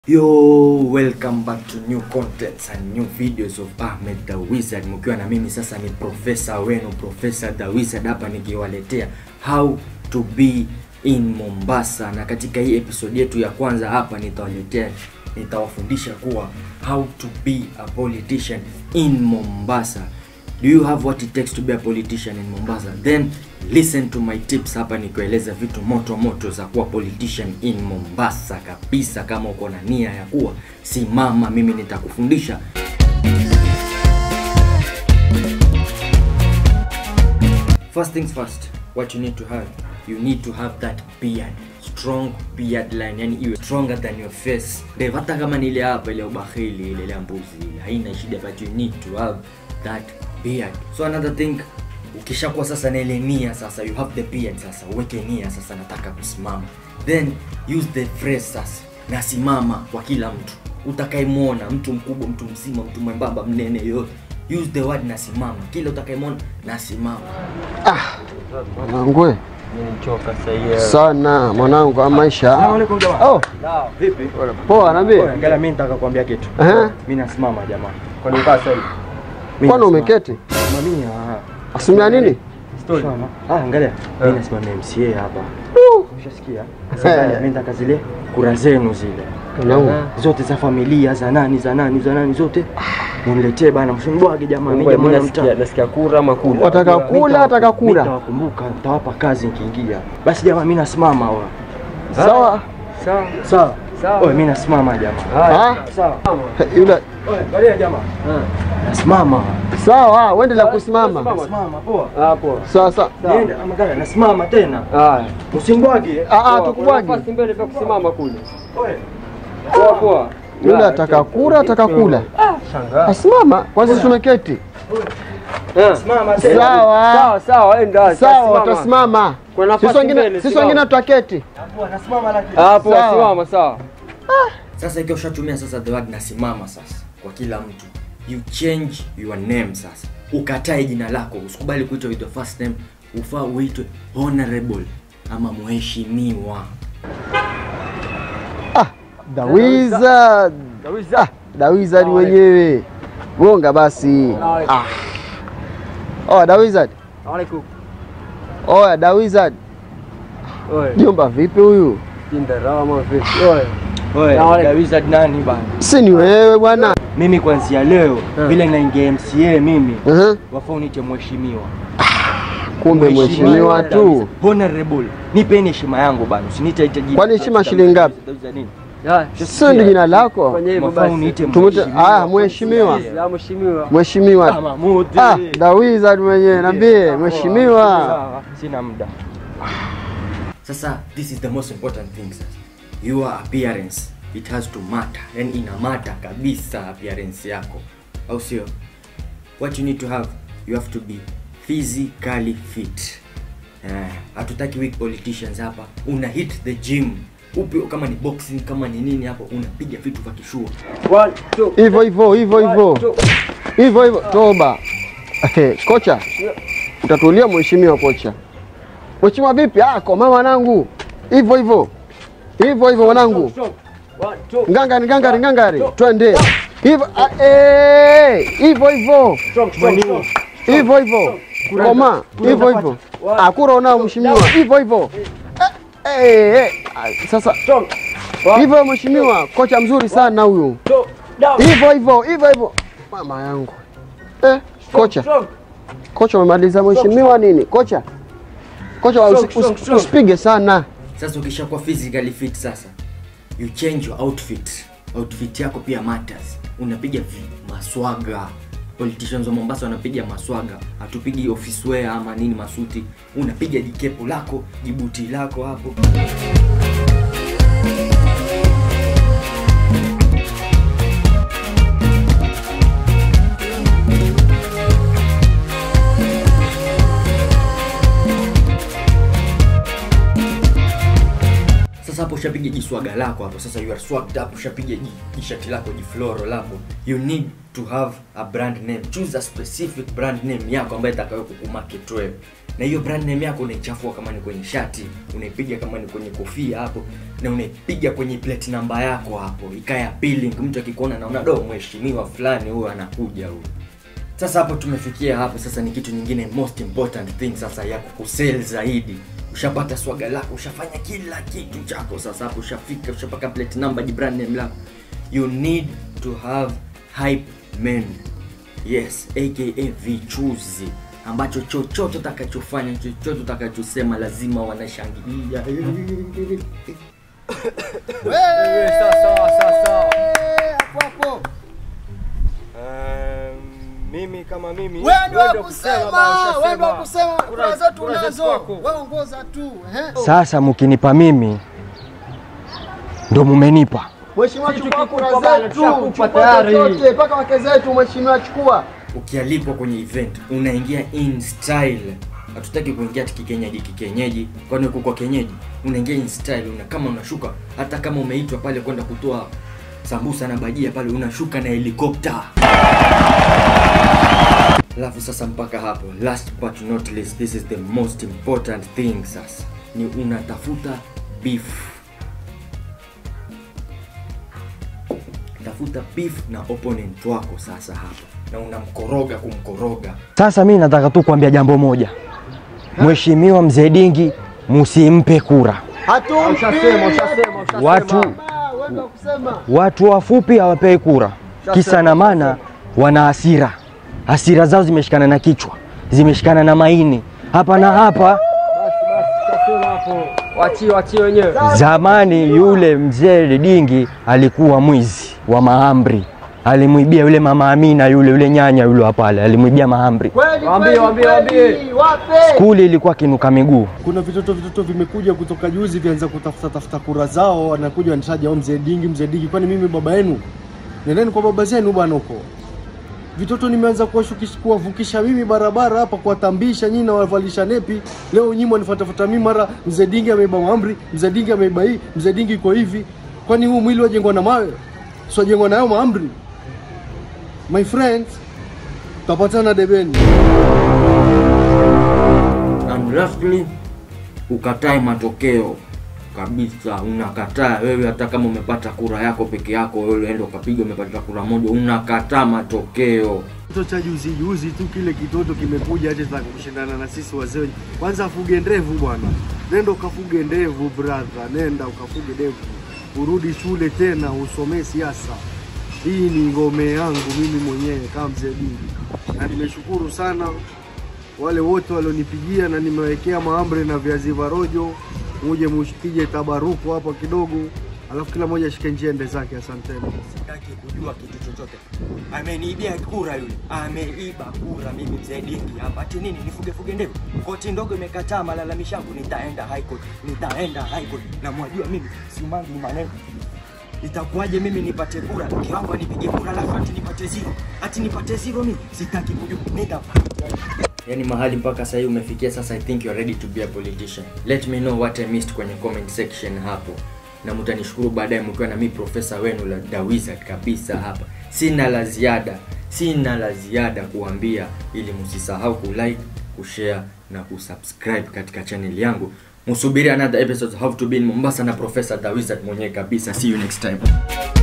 Yo, welcome back to new contents and new videos of Ahmed the Wizard, mkiwa na mimi sasa ni profesa wenu Professor the Wizard hapa nikiwaletea how to be in Mombasa, na katika hii episode yetu ya kwanza hapa nitawaletea nitawafundisha kuwa how to be a politician in Mombasa. Do you have what it takes to be a politician in Mombasa? Then listen to my tips hapa nikueleza vitu moto moto za kuwa politician in Mombasa kabisa. Kama uko na nia ya kuwa, simama, mimi nitakufundisha. First things first, what you need to have, you need to have that beard, strong beard line, yani iwe stronger than your face. Ndio hata kama ni ile hapa ile ubakhili ile ile mbuzi ile haina shida, but you need to have that beard. So another thing, ukishakuwa sasa na ile nia sasa, you have the beard sasa, uweke nia sasa, nataka kusimama, then use the phrase sasa, nasimama kwa kila mtu utakayemwona, mtu mkubwa, mtu mzima, mtu mwembamba, mnene, yoyote use the word nasimama, kila utakayemwona nasimama. Mwanangu Nimechoka sasa hivi. sana mwanangu, wa maisha Alaikum jamaa. oh, Vipi? poa naambie. Angalia mimi nataka kuambia kitu. Ehe. Mimi nasimama jamaa. Kwa nini ukaa sasa hivi? Mimi Kwani nasimama. umeketi Simamia. ah. asimia nini? Story. Ah, angalia. Mimi nasimamia MCA hapa. Umeshasikia? Sasa Eh. angalia, mimi nataka zile kura zenu zile. Mwanangu Zote za familia za nani za nani za nani zote. Muniletee bana, msimbwage jamaa. Mimi jamaa namtaka. nasikia kura ama kula wataka kula, ataka kula. Nitawakumbuka, nitawapa kazi nikiingia. Basi jamaa, mimi nasimama wa. Sawa Sawa. Sawa. Sawa. Oye, mimi nasimama jamaa. Ah, Sawa. yule Oye, angalia jamaa. Nasimama. sawa, uende la kusimama. Nasimama poa. hapo Sawa sawa. Niende ama gani? Nasimama tena. haya Msimbwage. Ah, ah, Poa, kuna tukubwagi. nafasi mbele vya kusimama kule Oye. poa poa Yule ataka kula, ataka kula. Shangaa. Asimama, kwanza sisi tumeketi. Eh. Simama tena. Sawa. sawa sawa enda Sawa, watasimama. Kuna nafasi Sisi wengine mbele, sisi simama. wengine tutaketi. Hapo nasimama lakini. hapo Sawa. simama sawa Sasa ikiwa ushatumia sasa the word nasimama sasa kwa kila mtu, you change your name sasa, ukatae jina lako, usikubali kuitwa with your first name, ufaa uitwe honorable ama mheshimiwa. Ah, the wizard. Ah, the wizard mwenyewe. Gonga basi. Ah. Oh, the wizard. alaikum Oh, the wizard. oye Jomba vipi huyu? kindarama vipi oye Oye, Sawa. the wizard nani bana? Si ni wewe bwana. Mimi kuanzia leo vile naingia MCA mimi Uh-huh. wafaa uniite mheshimiwa. Kumbe mheshimiwa tu. Honorable. Nipeni heshima yangu bana. Usiniite ite jina. Kwani heshima shilingi ngapi? Sio ndio jina lako? fanya hivyo Wafaa basi uniite Tumute ah, mheshimiwa. ya mheshimiwa Mheshimiwa. Kama Mudi. Ah, the wizard mwenyewe niambie mheshimiwa. Sawa, Sina muda. Sasa this is the most important thing sasa. Your appearance it has to matter. Yani ina matter kabisa appearance yako. Au sio? What you need to have, you have to be physically fit. Eh, hatutaki weak politicians hapa. Una hit the gym. Upi kama ni boxing kama ni nini hapo unapiga vitu vya kishua. one two Hivyo hivyo hivyo hivyo. two Hivyo hivyo toba. Eh, kocha. Utatulia mheshimiwa kocha. Mheshimiwa vipi? Ah, koma mwanangu. Hivyo hivyo. Hivyo hivyo mwanangu. one two Ngangari ngangari ngangari. Twende. Hivyo ah, eh, hivyo hivyo. strong strong strong Hivyo hivyo. Koma. Hivyo hivyo. Akura unao mheshimiwa. Hivyo hivyo. Eh, eh, eh. Ah, Sasa strong hivyo mheshimiwa, kocha mzuri sana huyu. two down Hivyo hivyo hivyo hivyo. Mama yangu. Eh, kocha. strong Kocha umemaliza mheshimiwa nini? Kocha. Kocha usi- Strong, strong, usi- strong. usipige sana. Sasa ukishakuwa physically fit sasa, you change your outfit. Outfit yako pia matters. Unapiga vi- maswaga. Politicians wa Mombasa wanapiga maswaga, hatupigi office wear ama nini masuti. Unapiga jikepo lako, jibuti lako hapo. Sasa hapo ushapiga jiswaga lako hapo, sasa you are swagged up, ushapiga ji- jishati lako jifloro lako. You need to have a brand name. Choose a specific brand name yako ambayo itakayo kukumarket wewe. na hiyo brand name yako unaichafua kama ni kwenye shati unaipiga kama ni kwenye kofia hapo na unaipiga kwenye plate namba yako hapo ikaya appealing mtu akikuona naona do mheshimiwa fulani huyo anakuja huyo sasa hapo tumefikia hapo sasa ni kitu nyingine most important thing sasa ya kukusell zaidi ushapata swaga lako ushafanya kila kitu chako sasa hapo ushafika ushapaka plate number di brand name lako you need to have hype men yes aka vichuzi ambacho chochote utakachofanya chochote utakachosema lazima wanashangilia mimi kama mimi Wewe ndio wewe ndio kusema, bana, wewe ndio ushasema. kusema, kura zetu kura zetu unazo. kwako. Wewe ongoza tu. ehe. Sasa mkinipa mimi ndo mumenipa. Mheshimiwa Sisi chukua tukikupa kura bana, zetu, tushakupa chukua tayari. chochote mpaka wake zetu mheshimiwa chukua. ukialikwa kwenye event unaingia in style hatutaki kuingia ati kikenyeji kikenyeji kwani uko kwa kenyeji unaingia in style una kama unashuka hata kama umeitwa pale kwenda kutoa sambusa na bajia pale unashuka na helikopta alafu sasa mpaka hapo last but not least this is the most important thing sasa ni unatafuta beef tafuta beef na opponent wako sasa hapa na unamkoroga kumkoroga Sasa mimi nataka tu kuambia jambo moja. Mheshimiwa Mzee Dingi musimpe kura. Hatumpi. Ushasema, ushasema, ushasema. Watu Ah, wewe ndio kusema. watu wafupi hawapewi kura, kisa na maana wana hasira. Hasira zao zimeshikana na kichwa, zimeshikana na maini, hapa na hapa. Basi basi, ushasema hapo. Wachie wachie wenyewe. Zamani yule mzee Dingi alikuwa mwizi wa mahamri, alimwibia yule mama Amina yule yule nyanya yule wa pale, alimwibia mahamri. Kweli Waambie, kweli, waambie, kweli. waambie. Wape. Skuli ilikuwa kinuka miguu. kuna vitoto vitoto vimekuja kutoka juzi vianza kutafuta tafuta kura zao, wanakuja wanitaja "Oh, mzee Dingi, mzee Dingi. Kwani mimi baba yenu? Nendeni kwa baba zenu bwana huko. Vitoto nimeanza kuwashukisha kuwavukisha mimi barabara hapa, kuwatambisha nyinyi na wavalisha nepi. Leo nyinyi wanifuatafuta mimi, mara mzee Dingi ameiba maamri, mzee Dingi ameiba hii, mzee Dingi iko hivi. Kwani huu mwili wajengwa na mawe? Sio jengwa nayo maamri. My friends, tutapatana debeni. and lastly ukatae matokeo kabisa unakataa wewe hata kama umepata kura yako peke yako wewe enda ukapiga umepata kura moja unakataa matokeo Kitoto cha juzi juzi tu kile kitoto kimekuja hata za kushindana na sisi wazee. Kwanza afuge ndevu bwana, nenda ukafuge ndevu brother, nenda ukafuge ndevu, urudi shule tena usomee siasa. Hii ni ngome yangu mimi mwenyewe kama mzee Dingi, na nimeshukuru sana wale wote walionipigia na nimewekea mahamri na viazi vya rojo, muje mushikije tabaruku hapa kidogo, alafu kila mmoja ashike njia ende zake. Asanteni. sitaki kujua kitu chochote ameniibia kura yule ameiba kura mimi mzee dingi hapa ati nini nifugefuge ndevu koti ndogo imekataa malalamishi yangu nitaenda high court nitaenda high court na mwajua mimi simangi maneno itakuwaje mimi nipate kura mke wangu anipige kura alafu ati nipate zero ati nipate zero mimi sitaki kujua nenda yani mahali mpaka sahii umefikia sasa i think you're ready to be a politician let me know what i missed kwenye comment section hapo na mtanishukuru baadaye mkiwa na mi profesa wenu la The Wizard kabisa hapa sina la ziada sina la ziada kuambia ili msisahau kulike kushare na kusubscribe katika channel yangu msubiri another episode of how to be in mombasa na profesa The Wizard mwenyewe kabisa see you next time